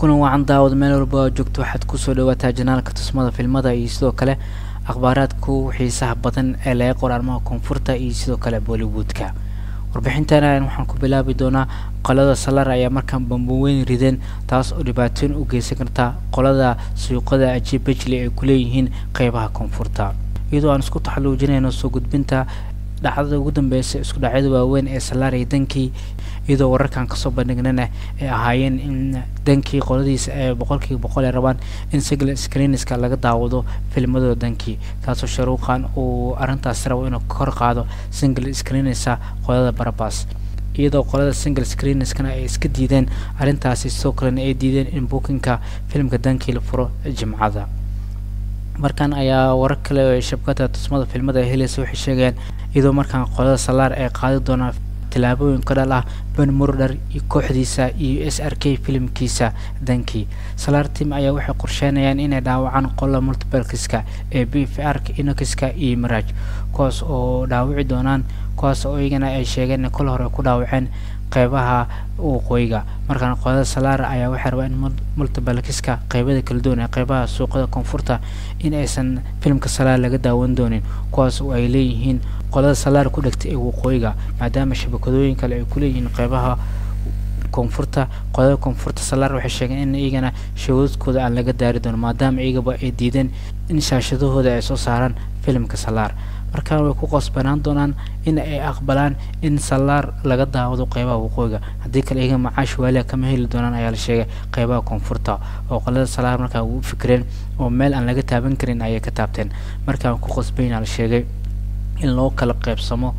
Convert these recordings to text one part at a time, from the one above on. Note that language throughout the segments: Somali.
kulan wacan daawad meel walba oo joogto waxaad kusoo dhawaataa janaalka tusmada filmada iyo sidoo kale akhbaaraadku xiisaha badan ee laga qor arrimaha koonfurta iyo sidoo kale bollywoodka warbixintan waxaan ku bilaabi doonaa qolada salar ayaa markaan bamboweyn rideen taas oo dhibaatooyin u geysan karta qolada suuqada ajiib bejli ay ku leeyihiin qeybaha koonfurta iyadoo aan isku taxaluujinayno soo gudbinta dhacdada ugu dambeysa isku dhacyada waaweyn ee salaar iyo dankii iyadoo wararkan kasoo bandhignana ay ahaayeen in dankii qoladiisa ee boqolkiiba boqol ay rabaan in sigla screenska laga daawado filmadooda dankii kaasoo sharuuqan uu arrintaasi rabo inuu kor qaado single screenisa qolada barabas iyadoo qolada single screenskana ay iska diideen arrintaasi sidoo kalena ay diideen in bookinka filmka dankii la furo jimcada markan ayaa warar kale oo shabkada tusmada filmada ay helaysa waxay sheegayaan iyadoo markaan qolada salaar ay qaadi doonaan tillaabooyin ka dhal ah ben murder iyo kooxdiisa iyo s r k filimkiisa dankii salaar tim ayaa waxay qorsheynayaan inay dhaawacaan qolada multibalkiska ee b f r inokiska iyo maraaj kuwaas oo dhaawici doonaan kuwaas oo iyagana ay sheegeen in kol hore ku dhaawaceen qeybaha waqooyiga markaan qolada salaar ayaa waxay rabaa in multibalkiska qeybada kala duwan ee qeybaha suuqada koonfurta in aysan filimka salaar laga daawan doonin kuwaas oo ay leeyihiin qolada salaar ku dhegtay ee waqooyiga maadaama shabakadooyin kale ay kuleeyihiin qeybaha koonfurta qolada koonfurta salaar waxay sheegeen in iyagana shawaadkooda aan laga daari doono maadaama iyagaba ay diideen in shaashadahooda ay soo saaraan filimka salaar markaan way ku qosbanaan doonaan in ay aqbalaan in salaar laga daawado qeybaha waqooyiga haddii kale iyaga macaash waaliha kama heli doonaan ayaa la sheegay qeybaha koonfurta oo qolada salaar markaa u fikireen oo meel aan laga taaban karin ayay ka taabteen markaan ku qosbayna la sheegay in loo kala qeybsamo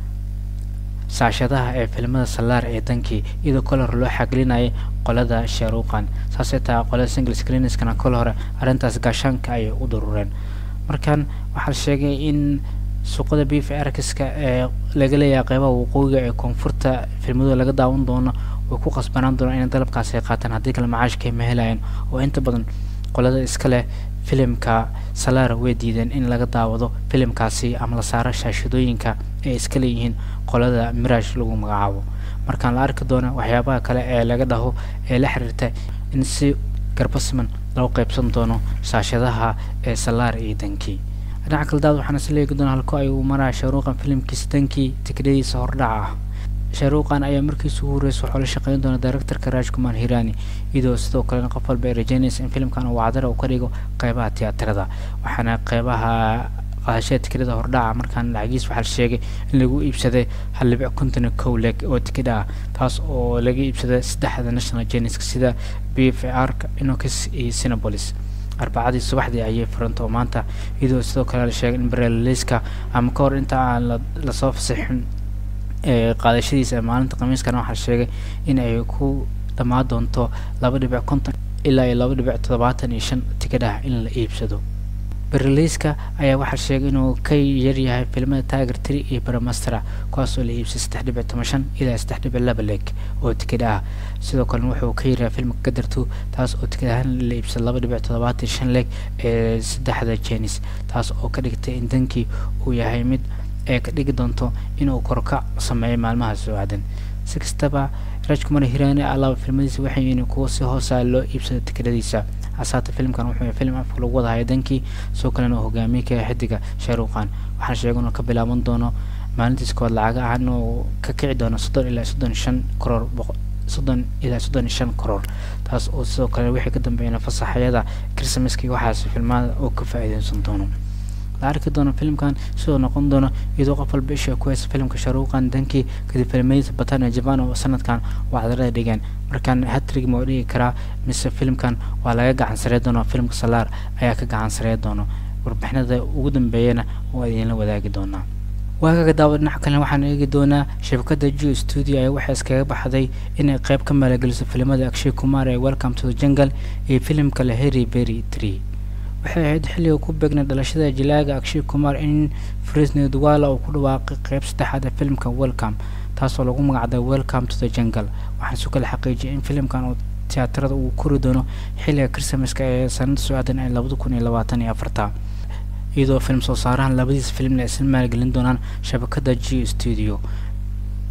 saashadaha ee filmada salaar ee dankii iyadoo kol hore loo xaglinayay qolada sharuuqan saasay tahay qolada single screenskana kol hore arrintaas gaashaanka ayay u durureen markan waxaa la sheegay in suuqada b f rkiska ee laga leeyahay qeybaha waqooyiga ee koonfurta filmadooda laga daawan doono way ku qasbanaan doonaan inay dalabkaasi ay qaataan haddii kale macaashka ma helayaan oo inta badan qolada iska leh filimka salaar way diideen in laga daawado filimkaasi ama la saaro shaashadooyinka ay iska leeyihiin qolada miraash lagu magacaabo markaan la arki doono waxyaabaha kale ee laga dhaho ee la xiriirta in si garbasiman loo qeybsan doono shaashadaha ee salaar iyo dankii dhinaca kale daad waxaana is leegi doona halko ay uu maraya shaaruuqan filimkiisa dankii tikidhadiisa hordhaca ah shaaruuqan ayaa markiisa ugu horeysa waxaa la shaqeyn doona directorka raaj kumar hirani iyadoo sidoo kalena qof walba ay rajeynaysa in filimkan uu wacdara uu ka dhigo qeybaha tiyaatarada waxaana qeybaha qaadashada tikidhada hordhaca markaan lacagiis waxaa la sheegay in lagu iibsaday hal dhibic konton iyo kow leeg oo tikidha ah taas oo laga iibsaday saddexda national geneska sida b f r inokis iyo sinopolis arbacadii subaxdii ayay furanta oo maanta iyadoo sidoo kale la sheegay in barelaliska ama ka hor inta aan lasoo fasixin qaadashadiisa ee maalinta khamiiskana waxaa la sheegay in ay ku dhammaan doonto laba dhibic konton ilaa iyo laba dhibic toddobaatan iyo shan tikidhaha in la iibsado bereliiska ayaa waxaa sheegay inuu ka yaryahay filmada tiger tree iyo baramastera kuwaas oo la iibsay saddex dhibic toban shan ilaa saddex dhibic laba leeg oo tikidh ah sidoo kalena wuxuu ka yaryahay filmka gadartu taas oo tikid ahaan la iibsay laba dhibic toddobaatan shan leeg ee saddexda jenis taas oo ka dhigtay in dankii uu yahay mid ee ka dhigi doonto inuu korkac sameeyo maalmaha soo aadan si kastaba rajkumar hirani alaaba filmadiisa waxay yihiin kuwo si hoosa loo iibsado tikidhadiisa hasaata filimkan wuxuu yahay filim afka lagu wadahayo dankii sidoo kalena uu hogaamiye ka yahay xidiga shaaruuqan waxaa sheegay inuu ka bilaaban doono maalintiis kood lacaga ah inuu ka kici doono soddon ilaa soddon shan karoor soddon ilaa soddon iyo shan karoor taas oo sidoo kale wixii ka dambeeyana fasaxyada christmaska iyo waxaas filmada oo ka faa'iideysan doono la arki doono filimkan sidoo noqon doono iyadoo qof walba isha ku haysa filimka sharuuqan dankii kadib filmadiisa batania japan oo sanadkan wacdarada dhigeen markaan hatrig ma dhigi karaa mise filimkan waa laga gacan sarey doono filimka salaar ayaa ka gacan sarey doono warbixinada ugu dambeeyana waa idinla wadaagi doonaa waagaga daawa dhinaca kalena waxaan eegi doonaa shabakada geo studio ayaa waxay iskaga baxday inay qeyb ka maalageliso filimada akshay kumar ee welcome to the jungle iyo filimka la harry berry tree waxay ahayd xilliga ku beegnay dhalashada jilaaga akshay kumar in frisney duwala uu ku dhawaaqay qeyb saddexaad ee filimka welcome taasoo lagu magacday welcome to the jungle waxaan isu kala xaqiijiyay in filimkan uu tiyaatarada uu kori doono xilliga christmaska ee sanada soo aadan ee labada kun iyo labaatan iyo afarta iyadoo film soo saarahan labadiisa filimna aysan maalgelin doonaan shabakada g studio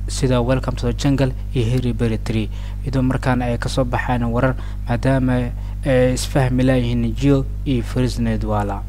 sida welcome to the jungle iyo harry berry tree iyadoo markaana ay kasoo baxaan warar maadaama ay isfahmi laayihiin geo iyo frisnedwala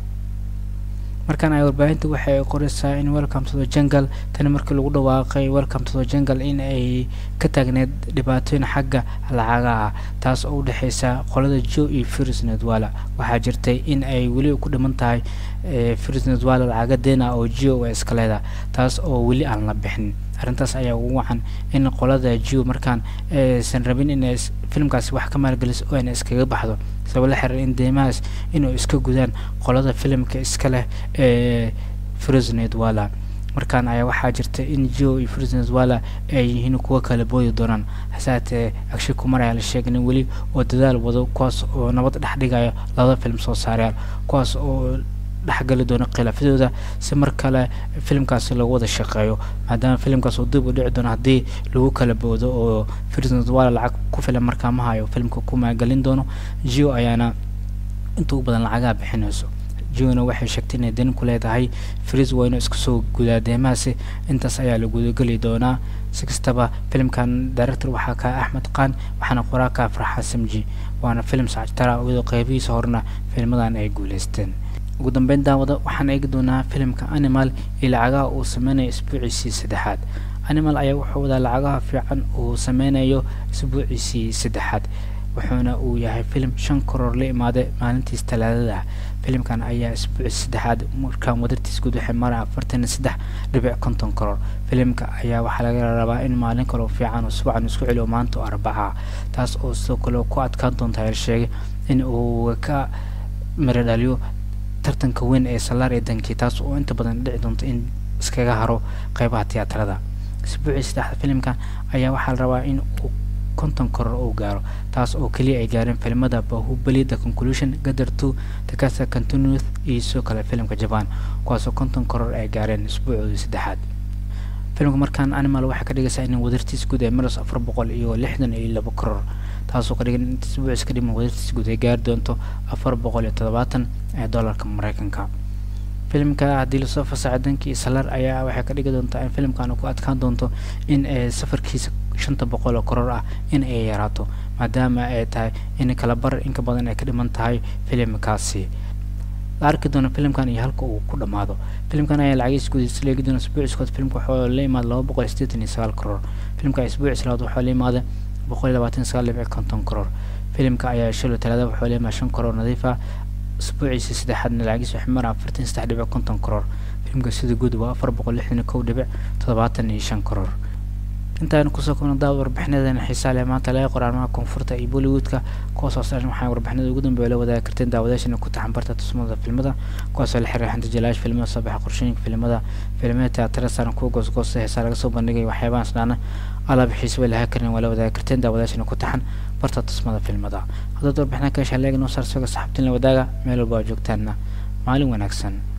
markaan ay warbaahinta waxa ay qoraysaa in welcome to the jungle tani markii lagu dhawaaqay welcome to the jungle in ay ka taagneed dhibaatooyin xagga lacagaha taas oo u dhexeysa qolada geo iyo frisnedwala waxaa jirtay in ay weli ku dhiman tahay frisnedwala lacaga deena oo geo ay iska leedahay taas oo weli aan la bixin arrintaas ayaa ugu wacan in qolada geo markaan aysan rabin inay filimkaasi wax ka maalgeliso oo ayna iskaga baxdo sabab la xiriir in deymahaas inuu iska gudaan qolada filimka iska leh ee frisnedwala markaan ayaa waxaa jirta in geo iyo frisnedwala ay yihiin kuwa kala boodi doonaan hasaatee agshay kumar ayaa la sheegay in weli oo dadaal wado kuwaas oo nabad dhex dhigayo labada film soo saarayaal kuwaas oo dhexgali doono khilaafyadooda si mar kale filimkaasi lagu wada shaqeeyo maadaama filimkaas uu dib u dhici doono haddii lagu kala boodo oo frisnedwala lacag ku filan markaa ma hayo filimka ku maalgelin doono geo ayaana inta ugu badan lacagaha bixinayso geona waxay sheegtay inay dan ku leedahay fris waa inuu iska soo gudaa deemahaasi intaas ayaa la gudageli doonaa si kastaba filimkan director waxaa ka axmed qaan waxaana qoraa ka farxa samji waana filim sacjtara iyadoo qeybihiisa horena filmadan ay guuleysteen ugu dambeyn daawada waxaan eegi doonaa filimka animal iyo lacagaha uu sameynayo isbuuciisii saddexaad animal ayaa wuxuu wadaa lacagaha fiican uu sameynayo isbuuciisii saddexaad wuxuuna uu yahay filim shan karoor la imaaday maalintiis talaadada filimkan ayaa isbuuci saddexaad markaan wadartiis guud waxay mara afartan iyo saddex dhibic konton karoor filimka ayaa waxaa laga rabaa in maalin kaloo fiican usbuucan isku celiyo maanta oo arbaca taas oo sidoo kale ku adkaan doonta la sheegay in uu ka miro dhaliyo tartanka weyn ee salaar ee dankii taas oo inta badan dhici doonta in iskaga haro qeybaha tiyaatarada isbuucii saddexda filimkan ayaa waxaa la rabaa in uu konton koror uu gaaro taas oo keliya ay gaareen filimada bahubali the conclusion gadar two takasa continuth iyo sidoo kale filimka japan kuwaasoo konton koror ay gaareen isbuucoodii saddexaad filimka markaan animal waxay ka dhigaysaa in wadartiis guud ee maras afar boqol iyo lixdan iyo laba koror taasoo ka dhigan in isbuucis ka dhiman wadartiis guud ay gaari doonto afar boqol iyo toddobaatan ee dollarka mareykanka filimka haddii lasoo fasaxo dankii salar ayaa waxay ka dhigi doontaa in filimkan ku adkaan doonto in safarkiisa shanta boqol oo koror ah in ay yaraato maadaama ay tahay in kala bar inka badan ay ka dhiman tahay filimkaasi la arki doono filimkan iyo halka uu ku dhammaado filimkan ayaa lacagiis gudiisa leegi doona isbuuciskood filimka waxaa la imaada laba boqol iyo siddeetan iyo sagaal koror filimka isbuucis labaad waxaa la imaada boqol iyo labaatan sagaal dhibic konton koror filimka ayaa shalo talaada waxaa la imaada shan koror nadiif ah isbuuciisa saddexaadna lacagiis waxay mara afartan saddex dhibic konton koror filimka sida guud waa afar boqol lixdan iyo kow dhibic toddobaatan iyo shan koror intaanu kusoo kubna daawad warbixinadeena xiisaa leh maanta laga qoraarmaha koonfurta iyo bollywoodka kuwaasoo saaran waxaa warbixinada ugu dambeeya la wadaagi karteen daawadayaashana ku taxan barta tusmada filmada kuwaasoo la xiriira xanta jalaash filmada soo baxa qorshooyinka filmada filimada teatara saaran kuwa goosgoosta heesaa laga soo bandhigay waxyaabahan isdhaana alaab xiisa way lahaa karin waa la wadaagi karteen daawadayaashana ku taxan barta tusmada filmada haddaad warbixina ka heshaa leega noo saar soga saxabtiin la wadaaga meel walba oo joogtaanna maalin wanaagsan